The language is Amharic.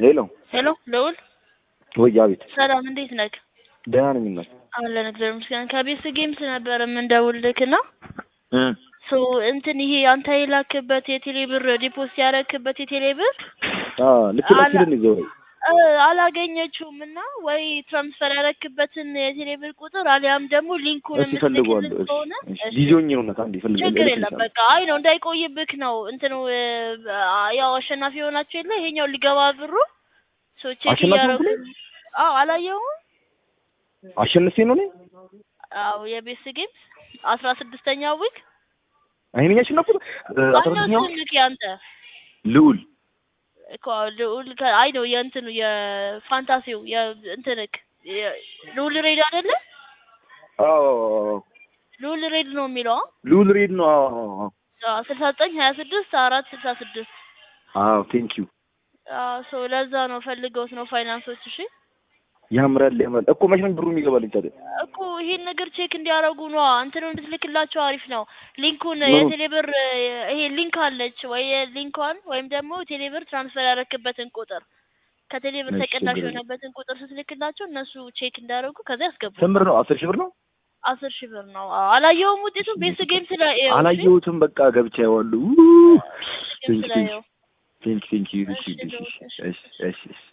ሄሎ ሄሎ ልዑል ወይ አቤት ሰላም እንዴት ነህ? ደህና ነኝ እናት አለን እግዚአብሔር ይመስገን። ከቤስ ጌምስ ነበር የምንደውልልክ እና እ ሶ እንትን ይሄ አንተ የላክበት የቴሌ ብር ዲፖዚት ያረክበት የቴሌ ብር አ ልክ ልክ አላ- ይዘው እ አላገኘችውም እና ወይ ትራንስፈር ያረክበትን የቴሌ ብር ቁጥር አሊያም ደግሞ ሊንኩን እሺ ፈልገዋለሁ የምትልክልን ከሆነ እሺ እሺ። ጊዜውኝ ነው እናት አንዴ ፈልገ ችግር የለም በቃ አይ ነው እንዳይቆይብክ ነው እንትኑ እ፣ ያው አሸናፊ የሆናችሁ የለ ይሄኛው ሊገባ ብሩ ሶ ቼክ አሸናፊ እያረጉ ሆንኩ አዎ አላየሁም አሸንፌ ነው እኔ አዎ የቤስ ጌምስ አስራ ስድስተኛው ዊክ አይኔ ያሸነፍኩት አስራ ማነው ስድስተኛው ስምክ ያንተ ልዑል እኮ ልዑል ከ- አይ ነው የእንትኑ የፋንታሲው የእንትንክ የ- ልዑል ሬድ አይደለ አዎ ልዑል ሬድ ነው የሚለው ልዑል ሬድ ነው አዎ አዎ አዎ ስልሳ ዘጠኝ ሀያ ስድስት አራት ስልሳ ስድስት አዎ ቴንክ ዩ ሶ ለዛ ነው ፈልገውት ነው ፋይናንሶች እሺ ያምራል ያምራል እኮ መች ነው ብሩ የሚገባልኝ ታዲያ እኮ ይሄን ነገር ቼክ እንዲያደርጉ ነው እንትኑ እንድትልክላቸው አሪፍ ነው ሊንኩን ምኑ? የቴሌብር ይሄ ሊንክ አለች ወይ ሊንኳን ወይም ደግሞ ቴሌብር ትራንስፈር ያረክበትን ቁጥር ከቴሌብር እሺ፣ ተቀዳሽ ችግር የለም። የሆነበትን ቁጥር ስትልክላቸው እነሱ ቼክ እንዲያደርጉ ከዛ ያስገቡ ስንት ብር ነው አስር ሺህ ብር ነው አስር ሺህ ብር ነው አዎ አላየውም ውጤቱን ቤስ ጌም ስለ ይኸው እሺ? አላየሁትም በቃ ገብቻ ያዋሉ ጌም ስለ ይኸው ቴንክ ቴንክ ዩ እሺ፣ እሺ እሺ፣ እሺ እሺ እሺ